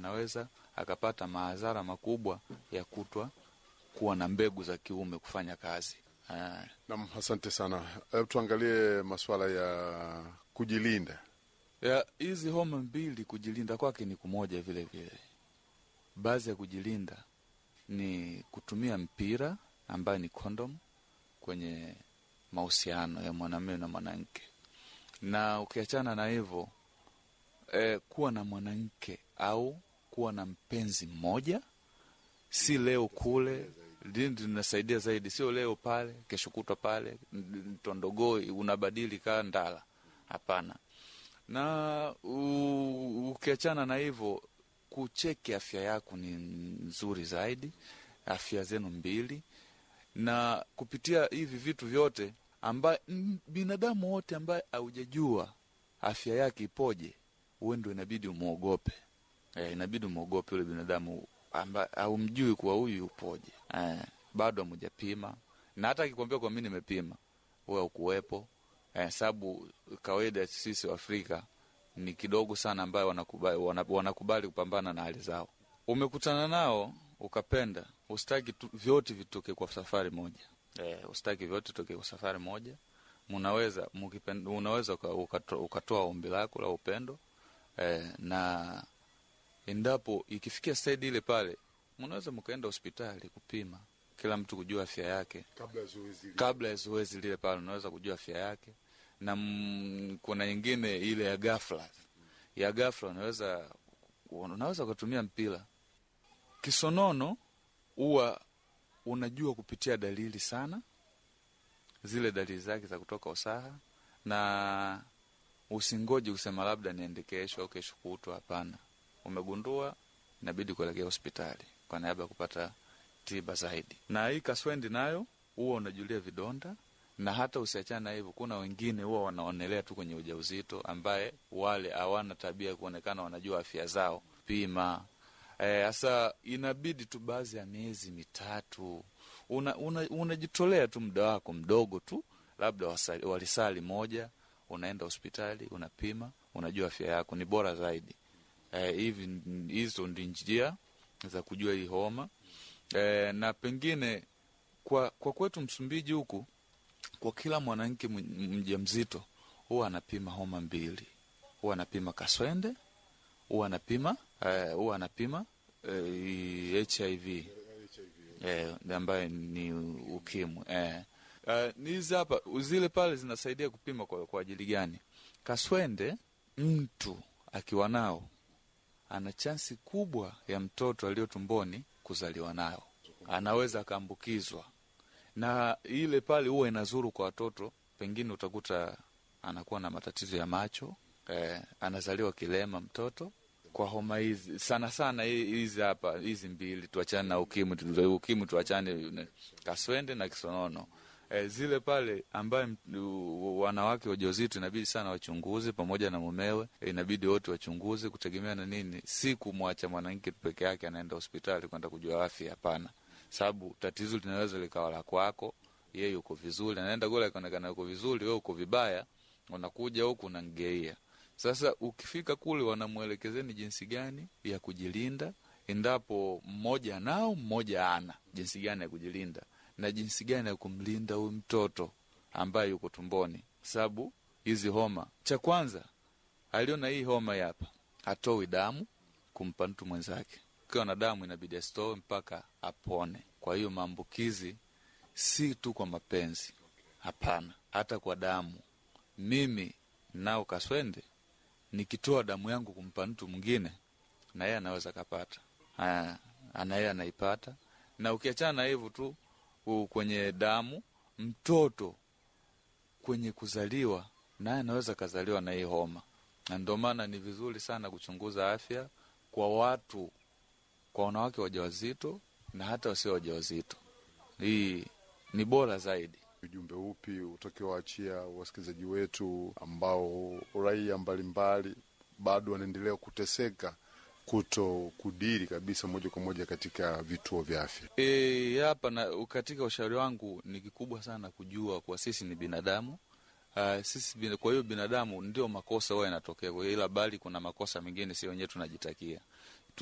anaweza akapata madhara makubwa ya kutwa kuwa na mbegu za kiume kufanya kazi. Ah, Nam, asante sana. Hebu tuangalie masuala ya kujilinda. ya hizi homa mbili kujilinda kwake ni kumoja vile vile. Baadhi ya kujilinda ni kutumia mpira ambayo ni kondom kwenye mahusiano ya mwanamume na mwanamke, na ukiachana na hivyo eh, kuwa na mwanamke au kuwa na mpenzi mmoja, si leo kule lindi linasaidia zaidi, sio leo pale, kesho kutwa pale, n- tondogoi unabadili kaa ndala. Hapana. Na u- ukiachana na hivyo, kucheki afya yako ni nzuri zaidi, afya zenu mbili, na kupitia hivi vitu vyote ambaye m- binadamu wote ambaye haujajua afya yake ipoje, uwe ndo inabidi umwogope. E, inabidi umwogope yule binadamu ambaye haumjui kuwa huyu upoje. E, bado hamujapima, na hata akikwambia kwa mimi nimepima, wewe ukuwepo. E, sababu kawaida sisi Waafrika ni kidogo sana ambayo wanakubali, wana- wanakubali kupambana na hali zao. Umekutana nao ukapenda, usitaki tu, vyote vitoke kwa safari moja. E, usitaki vyote vitoke kwa safari moja. Munaweza mukipenda, unaweza uka- ukato- ukatoa ombi lako la upendo e, na endapo ikifikia staidi ile pale, mnaweza mkaenda hospitali kupima, kila mtu kujua afya yake Kabla ya zoezi kabla ya zoezi lile pale, unaweza kujua afya yake. Na mm, kuna nyingine ile ya ghafla, ya ghafla unaweza unaweza ukatumia mpira. Kisonono huwa unajua kupitia dalili sana, zile dalili zake za kutoka usaha, na usingoji kusema labda niende kesho au kesho kutwa. Hapana, umegundua, inabidi kuelekea hospitali kwa niaba ya kupata tiba zaidi. Na hii kaswendi nayo huwa unajulia vidonda, na hata usiachana na hivyo, kuna wengine huwa wanaonelea tu kwenye ujauzito, ambaye wale hawana tabia ya kuonekana wanajua afya zao. Pima hasa e, inabidi tu baadhi ya miezi mitatu unajitolea una, unajitolea tu muda wako mdogo tu, labda wasali, walisali moja, unaenda hospitali unapima, unajua afya yako ni bora zaidi. E, hivi hizo ndi njia za kujua hii homa e, na pengine kwa, kwa kwetu Msumbiji huku kwa kila mwanamke mjamzito huwa anapima homa mbili, huwa anapima kaswende, huwa anapima huwa uh, anapima uh, HIV eh, ambayo ni ukimwi eh. Uh, hizi hapa zile pale zinasaidia kupima kwa, kwa ajili gani? Kaswende mtu akiwa nao ana chansi kubwa ya mtoto aliyo tumboni kuzaliwa nayo, anaweza akaambukizwa na ile pale huwa inazuru kwa watoto, pengine utakuta anakuwa na matatizo ya macho eh, anazaliwa kilema mtoto kwa homa hizi sana sana hizi hapa hizi mbili, tuachane na ukimwi, ukimwi tuachane, kaswende na kisonono eh, zile pale ambaye wanawake wajawazito inabidi sana wachunguze pamoja na mumewe, inabidi wote wachunguze, kutegemea na nini, si kumwacha mwanamke peke yake anaenda hospitali kwenda kujua afya. Hapana, sababu tatizo linaweza likawa la kwako, yeye uko vizuri, anaenda kule akaonekana uko vizuri, wewe uko vibaya, unakuja huku unamgeia. Sasa ukifika kule, wanamwelekezeni jinsi gani ya kujilinda endapo mmoja nao mmoja ana, jinsi gani ya kujilinda na jinsi gani ya kumlinda huyu mtoto ambaye yuko tumboni, sababu hizi homa, cha kwanza aliona hii homa hapa, hatoi damu kumpa mtu mwenzake ukiwa na damu inabidi asitoe mpaka apone. Kwa hiyo maambukizi si tu kwa mapenzi, hapana, hata kwa damu. Mimi nao kaswende, nikitoa damu yangu kumpa mtu mwingine, na yeye anaweza kapata, na yeye anaipata. Na ukiachana na hivyo tu, kwenye damu, mtoto kwenye kuzaliwa, naye anaweza kazaliwa na hii homa, na ndio maana ni vizuri sana kuchunguza afya kwa watu kwa wanawake wajawazito na hata wasio wajawazito. Hii ni bora zaidi. Ujumbe upi utakiwaachia wasikilizaji wetu ambao raia mbalimbali bado wanaendelea kuteseka kuto kudiri kabisa moja kwa moja katika vituo vya afya? E, hapa na katika ushauri wangu ni kikubwa sana kujua kuwa sisi ni binadamu. Uh, sisi kwa hiyo binadamu ndio makosa huwa yanatokea, ila bali kuna makosa mengine si wenyewe tunajitakia.